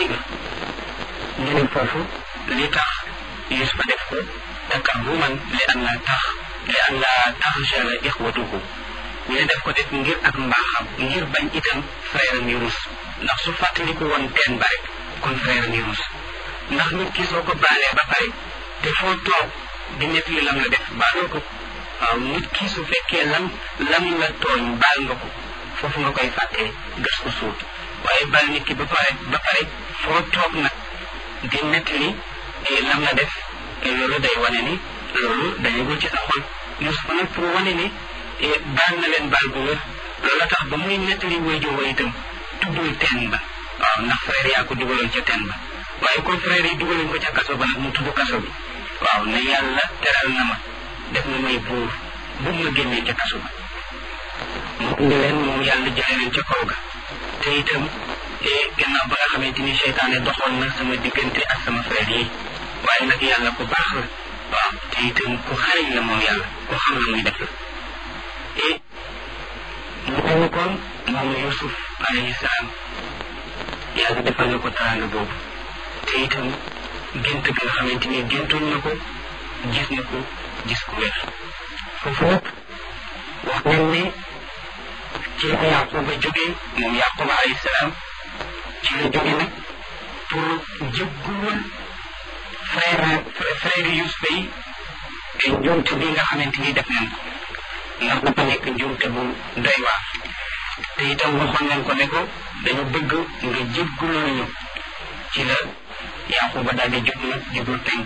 digal ñu ne foofu li tax Yusufa def ko takabbuman li an la tax li an la taxjala ixwatuhu ñu ne def ko def ngir ak mbaaxam ngir bañ itam frère am yi rus ndax su fàttaliku woon teen ba rek kon frère am yi rus ndax nit ki soo ko baalee ba pare te foo toog di nekk li lam la def baaloo ko waaw nit ki su fekkee lam lam la tooñ baal nga ko foofu nga koy fàttee gas ko suut waaye baal nit ki ba pare ba pare foo toog nag di nettali lam la def loolu day wane ni loolu dañagul ci sa xol Yusufa nag pour wane ni baal na leen baal bu wér loolu tax ba muy nettali wayjur wa itam tuddul teen ba waaw ndax frère yaa ko dugaloon ca teen ba waaye comme frère yi dugaloon ko ca kaso ba nag mu tudd kaso bi waaw ne yàlla teral na ma def na may buur bu ma génnee ca kaso ba mu indi leen moom yàlla jëlee leen ca kaw ga te itam gannaaw ba nga xamante ni seytaane doxoon na sama diggante ak sama frère yi waaye nag yàlla ku baax la waaw te itam ku xariñ la moom yàlla ku xam la muy def la et mu mel ni kon moom Yusuf alayhi salaam yàlla defal na ko teraanga boobu te itam gént gi nga xamante ni géntoon na ko gis na ko gis ku wér foofu nag wax nañ ne ci la Yaquba jógee moom Yaquba alayhi salaam ci la jóge nag pour jëggul frère frère Yusufa yi te njuumte bi nga xamante ni def nañ ko ndax dafa nekk njuumte bu doy waar te itam waxoon nañ ko ne ko dañu bëgg nga jégguloo ñu ci la Yaquba daal di jóg nag jublu penk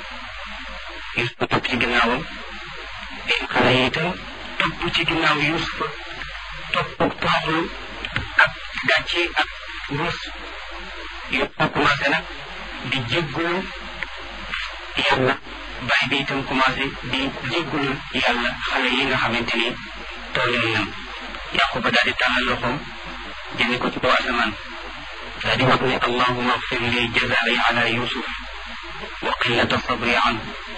Yusufa topp ci ginnaawam xale yi itam topp ci ginnaaw Yusufa topp toroxlu ak gàcce ak ruus Yusufa commencé nag di jéggulu yàlla bàyyi bi itam commencé di jéggulu yàlla xale yi nga xamante ni tooleen nan Yaquba daal di tàllal loxoom jëme ko ci kaw asamaan daal di wax ne allahuma agfir li jazaai ala yusuf wa qillata sabri anhu